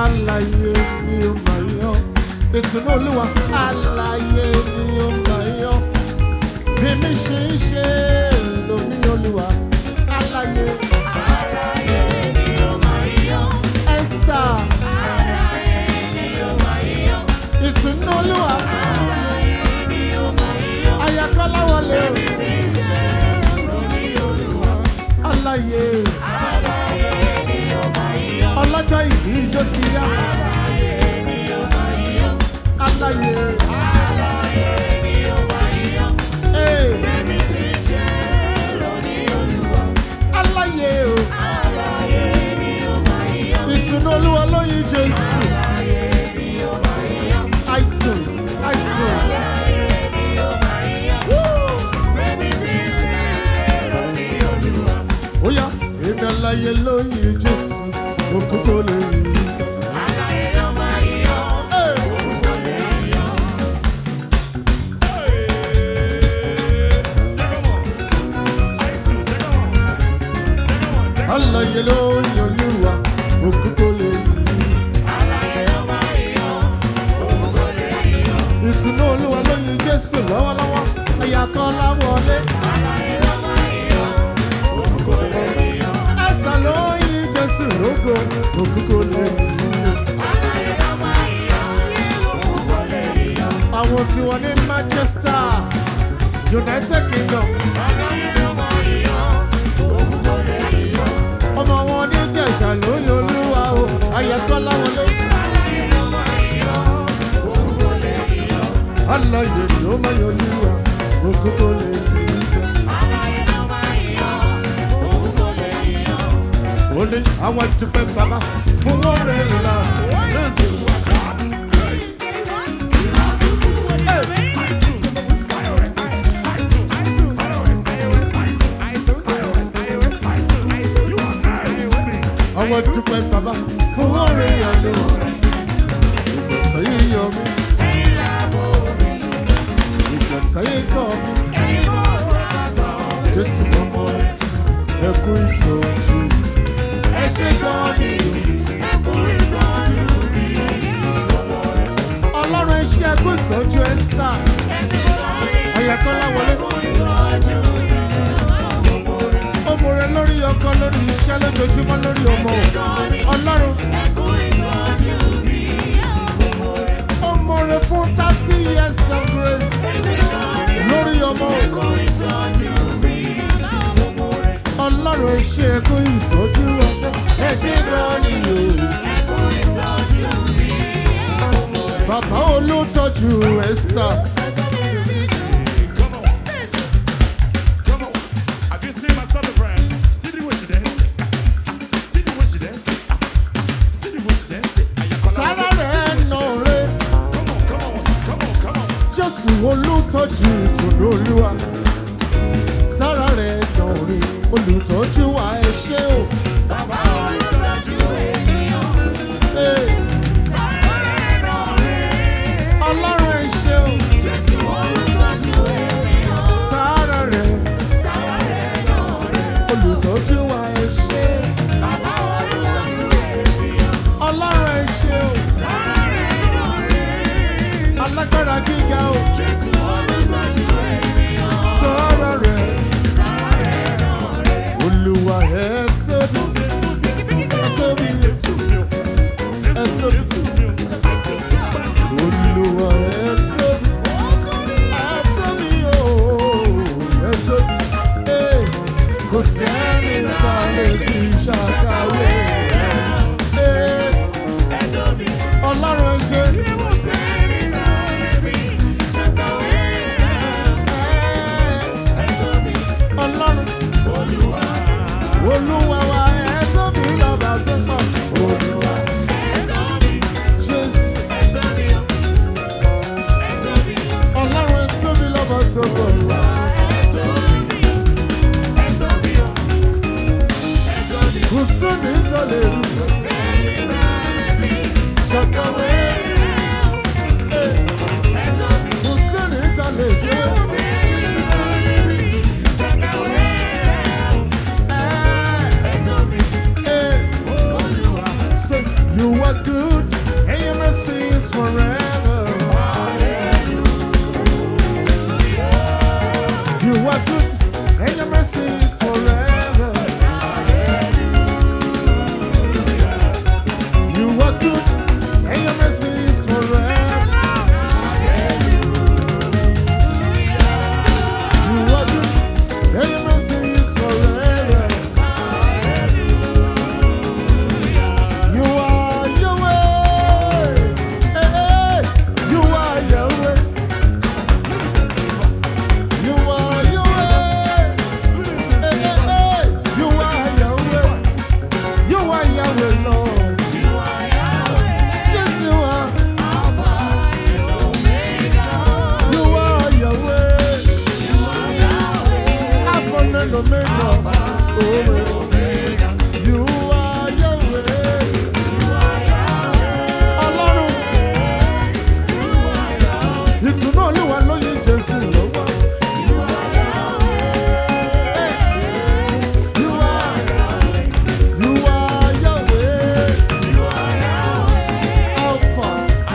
Alààyè ni ó máa yọ. Ìtùnú Olúwa. Alààyè ni ó máa yọ. Bí mi ṣe ń ṣe lómi Olúwa. Alààyè Aláyé ni ó máa yọ. Esther. Aláyé ni ó máa yọ. Ìtùnú Olúwa. Aláyé ni ó máa yọ. Ayakọ́lá wọlé o. Tí ṣe lórí Olúwa. Alààyè Aláyé ni ó máa yọ. ọlọ́jọ́ ìbí ijó ti yá. Aláyé ni ó máa yọ. Alààyè Aláyé ni ó máa yọ. ee Ẹni tí ṣe lórí Olúwa. Alààyè o. Aláyé ni ó máa yọ. Ìtùnú Olúwa lóyin Jésù. Aláyé ni ó máa yọ. iTunes iTunes. Aláyé ni ó máa yọ. Ẹni tí ṣe lórí Olúwa. Ó yá èmi alààyè lóyin Jésù. Òkúkọ lè rí sọ. Aláyé ló máa yọ. Ee. Orúkọ lè yọ. Alààyè lóyin Olúwa. Òkúkọ lè rí. Aláyé ló máa yọ. Orúkọ lè yọ. Ìtùnú Olúwa lóyin Jésù lọ́wọ́lọ́wọ́. Ayakọ́lá wọlé. Aláyé ló máa yọ. Orúkọ lè yọ. Esther lóyin Jésù lógo. Òkúkọ lè rí. Aláyé ló máa yọ. Orúkọ lè yọ. Àwọn tí wọ́n ní Manchester, United Kingdom. Aláyé ló máa yọ. Orúkọ lè yọ. ọmọ wọn ní jẹ̀ṣà lórí olúwa o ayẹkọ́lá wọlé Aláyé ló máa yọ. Orúkọ lè yọ. aláyè ló máa yọ olúwa òkúkọ lè rí sẹ. Aláyé ló máa yọ. Orúkọ lè yọ. ó ní àwọn dúpẹ́ bàbá fún wọn rẹ̀ là lẹ́sìn. àwọn dúpẹ́ bàbá fún wọn rẹ̀ là lẹ́sìn. ìgbọ̀nsẹ̀ yìí yọ mí ìgbọ̀nsẹ̀ yìí kọ́ mi jésù mọ́mọ́ rẹ̀ ẹ kú ìtọ́jú ẹ ṣe gan ni ọlọ́run ẹ ṣe ẹ kú ìtọ́jú ẹ́sítà ayẹkọ́lá wọlé. ó mọ̀rẹ́ lórí ọkọ lórí iṣẹ́ lójoojúmọ́ lórí ọmọ ọlọ́run ó mọ̀rẹ́ fún thirty years of grace lórí ọmọ ọlọ́run ẹ ṣe ẹkú ìtọ́jú ọsẹ ẹ ṣe gan ni o bàbá olótọ́jú esther Come on. Come on. Have you seen my celebrant? See the way she dance. See the way she dance. See the way she dance. sára rẹ̀ nà rẹ̀ Come on, come on, come on, come on. jésù olùtọ́jú ìtùnú olúwa sára rẹ̀ nà rẹ̀ olùtọ́jú wa ẹ ṣé o. Bàbá olùtọ́jú ènìyàn. Hey, ọlọ́run ẹ ṣé o. Jésù olùtọ́jú ènìyàn. sára rẹ̀ Sára rẹ̀ náà rẹ̀. olùtọ́jú wa ẹ ṣé Bàbá olùtọ́jú ènìyàn. ọlọ́run ẹ ṣé o. Sára rẹ̀ náà rẹ̀. alágbára gíga o. Jésù olùtọ́jú ènìyàn. sára rẹ̀ Sára rẹ̀ náà rẹ̀. olúwa ẹ tóbi ẹ tóbi Jésù mi o. Jésù, Jésù mi o. olúwa ẹ tóbi ẹ tóbi o ẹ tóbi Hey, kò sẹ́ni tá a lè fi ṣàkàwé Hey, Ẹ tóbi. ọlọ́run ẹ ṣé. Kò sẹ́ni tá a lè fi ṣàkàwé rẹ̀. Ẹ tóbi. ọlọ́run Olúwa. olúwa wa ẹ tóbi lọ́ba tó pọ̀ olúwa Ẹ tóbi. jésù Ẹ tóbi o. Ẹ tóbi. ọlọ́run ẹ tóbi lọ́ba tó pọ̀ Ẹ tóbi. Ẹ tóbi o. Ẹ tóbi. kò sóni tó lè rú Kò sẹ́ni tá a lè fi ṣàkàwé rẹ̀. Ẹ tóbi. kò sóni tó lè gbé Kò sẹ́ni tá a lè fi ṣàkàwé rẹ̀. ẹ Ẹ tóbi. ẹ Olúwa. say you are good You are good, and your mercy is forever. You are good, and your mercy is forever. You are good, and your mercy is forever. You are Yahweh. Hey, hey. You are Yahweh. You are Yahweh. Hey, hey, hey. You are Yahweh. You are Yahweh, Lord. Yes, you are. You are Yahweh. Alpha and Omega. Oh, You are Yahweh. Ọlọ́run. Ìtùnú Olúwa ló yí Jésù lọ́wọ́. You are, you are Yahweh. Alpha.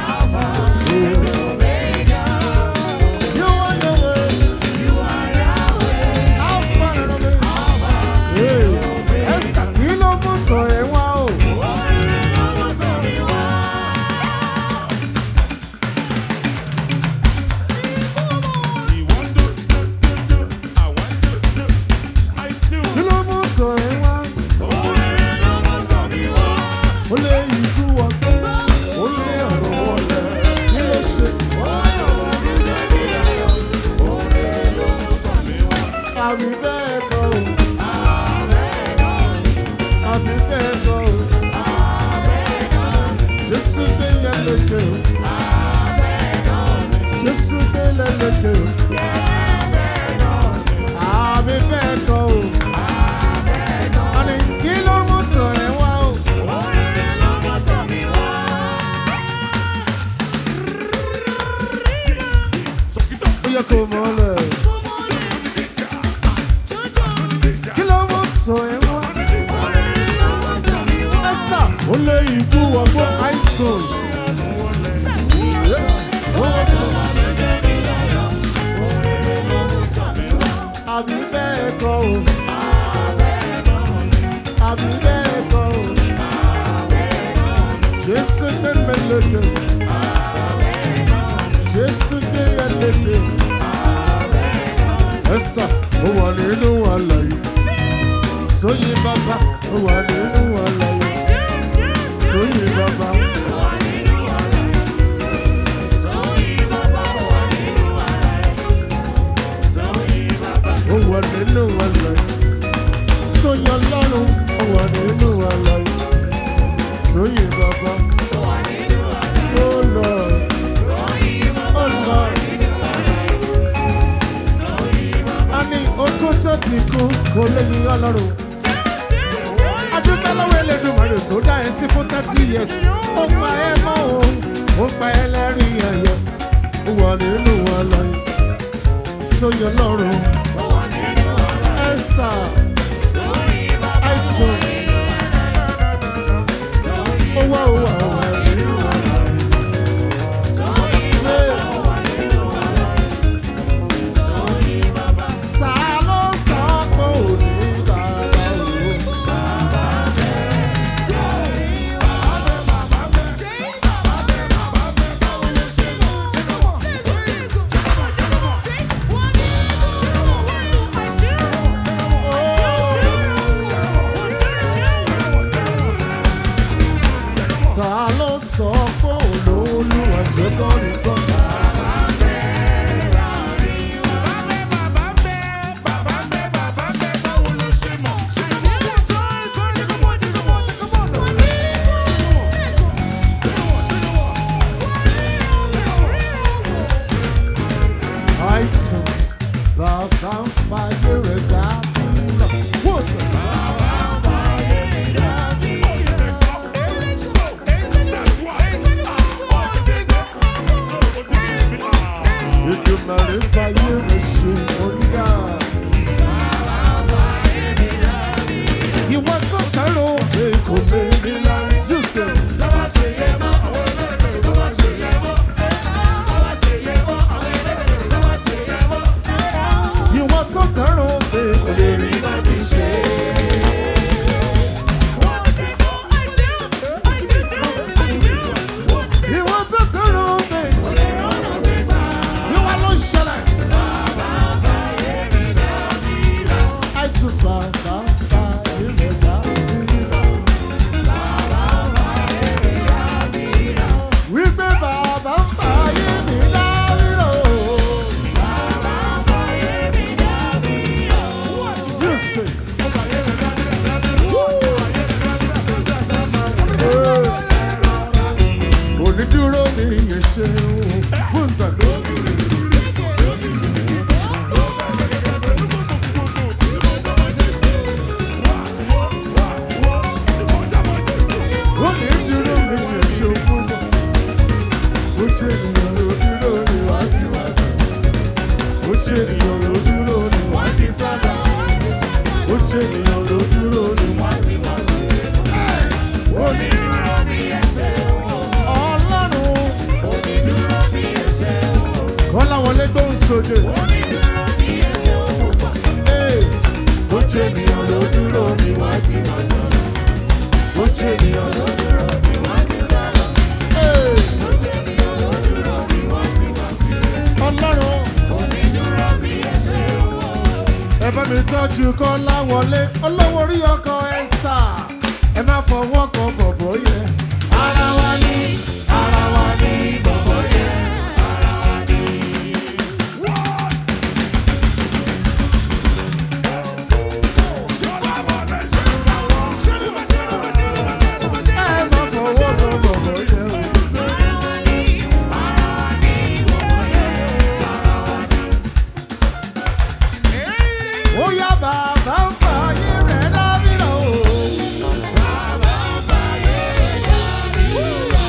You are Yahweh. Alpha and Omega. Hey, Esther, kí ló mú tọ̀ ẹ́ wá o? Kí ló mú tọ̀ ẹ́ wá? Ó lé ikú ọgbẹ́, ó lé ọ̀rọ̀ wọlé. Kí ló ṣe? Àbí bẹ́ẹ̀ kọ́ o. Àbí bẹ́ẹ̀ kọ́ o. Jésù gbé yẹn lékè o. Jésù gbé yẹn lékè o. Àbí bẹ́ẹ̀ kọ́ o. Àní kí ló mú tọ̀ ẹ́ wá o? Ó yẹ kó mọ̀ ọ́ lẹ̀. Kí ló mú tọ̀ ẹ́ wá? Esther, ó lé ikú ọgbọ́n iTunes. Ó wá sọ. Àbí bẹ́ẹ̀ kọ́ o. Àbí bẹ́ẹ̀ kọ́ o. Jésù gbé mi lékè. Jésù gbé yẹn lékè. Esther, ó wà nínú àlàyé. Tóyìn bàbá, ó wà nínú àlàyé. Tóyìn bàbá. ó wà nínú àlàyé. Tóyìn ọlọ́run, ó wà nínú àlàyé. Tóyìn bàbá. Oh Lord, oh Lord. A ní òkúta tí kú kò lè yin ọlọ́run. Adúgbò lọ́wọ́ Elédùmarè tó dá ẹ sí fún thirty years. Ó pa ẹ mọ́ òun, ó pa ẹ lẹ́rìn ẹ̀yẹ. Ó wà nínú àlàyé. Tóyìn ọlọ́run. Esther. Aitun. Ó wá ó wà ó wà nínú àlàyé. Ta ló sọ pé ò ní bàbá òun? Ta ló sọ pé olóòlùwà jẹ́ kọ́rin gbọ́? iTunes bàbá ń fàyè rẹ̀ dàbí lọ. Wọ́n sọ. Ìdùnnàrè fàyè rẹ̀ ṣe oníyà. Ìwọ tó tẹ̀rọ èkó mẹ́rin lárí Yusuf. Ìwọ kò lè rí bá ti ṣe. Ìwọ tó tẹ̀rọ mi. Ìwọ ló ń ṣẹlẹ̀. I too smile, bye, bye, you may die. Wípé bàbá ń fàyè mi dáríro. You say. Onídúró ni yẹn ṣe ń wò lórí. Onídúró ni yẹn ṣe ń wò lọ. Ó jẹ́ ènìyàn ló dúró ni wá ti wá sọ. Ó jẹ́ ènìyàn ló dúró ni wá ti sá lọ. Ó jẹ́ ènìyàn ló dúró ni wá ti wá sọ. Onídúró bí ẹsẹ̀ wò, Ọlọ́run onídúró bí ẹsẹ̀ wò, Kọ́láwọlé gbóhùn sókè. onídúró bí ẹsẹ̀ wò pọ̀. Ee, Ó jẹ́ ènìyàn ló dúró ni wọ́n ti máa sọ̀rọ̀. Ó jẹ́ ènìyàn ló dúró ni wọ́n ti sọ̀rọ̀. ee, Ó jẹ́ ènìyàn ló dúró ni wọ́n ti máa sílẹ̀. Ọlọ́run Onídúró bí ẹsẹ̀ wò. ẹ bá mi tọ́jú Kọ́láwọlé olówó orí ọkọ̀ Esther ẹ má fọwọ́ kan bọ̀bọ̀ yẹn. Ara wa ni, ara wa ni bọ̀bọ̀ yẹn. Ara wa ni. ẹ má fọwọ́ kan bọ̀bọ̀ yẹn o. Ara wa ni, ara wa ni bọ̀bọ̀ yẹn. Ara wa ni. ó yá bàbá ń fa ayé rẹ̀ dábìrà o. Bàbá báyé dábì rà.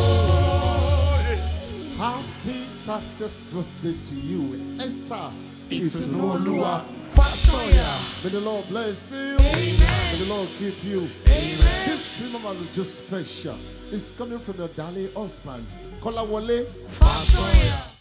Happy 30th birthday to you, Esther. Ìtùnúolúwa. Fasoya. May the Lord bless you. May the Lord keep you. This premium is just special. It's coming from your darling husband, Kolawole Fáṣọyà.